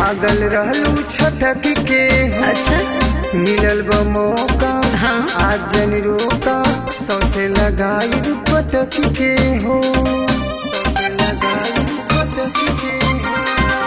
भागल रहलू छटक के हो अच्छा मिलल बा मौका हाँ आज जन रोका सौसे लगाई पटक के हो सौसे लगाई पटक के हो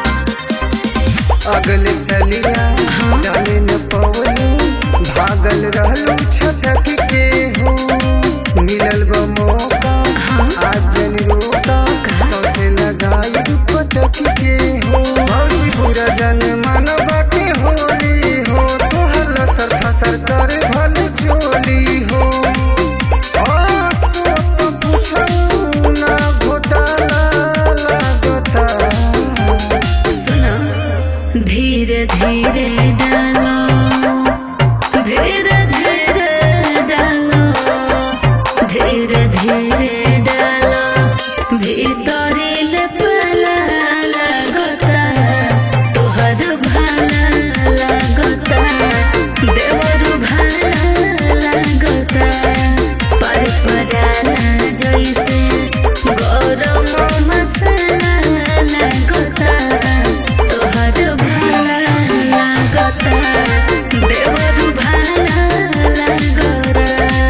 अगले सलिया हाँ। डाले न पवनी भागल रहलू छटक के हो मिलल बा मौका हाँ। आज जन रोका सौसे लगाई पटक के हो भौजी पूरा जन मानवा के होली हो तोहर लसर फसर कर भल चोली हो ओ सोत पुछऊ ना घोटाला लागता सुना धीरे धीरे डालो धीरे धीरे डालो धीरे धीरे डालो भीतरी ले पाला लगता तोहर भाला लगता देवर भाला लगता पर पराला जैसे गरम मसाला लगता तोहर भाला लगता देवर भाला लगता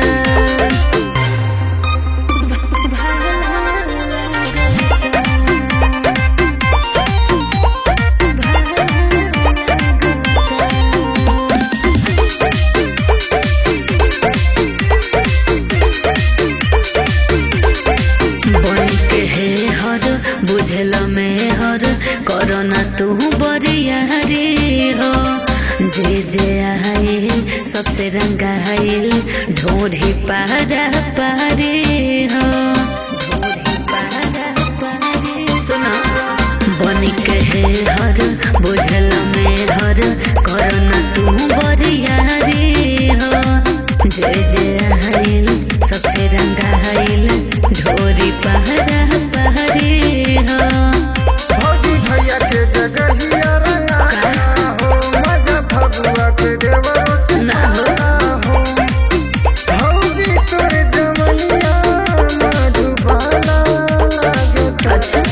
बन के हे हर बुझल में हर करना तू बरिया रे हो जे जे आइल सबसे रंगा आइल ढोढ़ी पारा पारे हो ढोढ़ी पारा पारे सुना बन के हे हर बुझल में हर करना तू बरिया रे हो जे जे आइल सबसे रंगा आइल ढोरी पहरा पहरे हो भौजी भैया के जगहिया रंगा हो मजा फगुआ के देवरो से ना हो। हो भौजी तोर जमनिया मधुबाला लागता अच्छा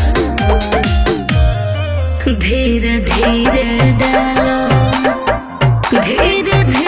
धीरे धीरे डालो धीरे धीरे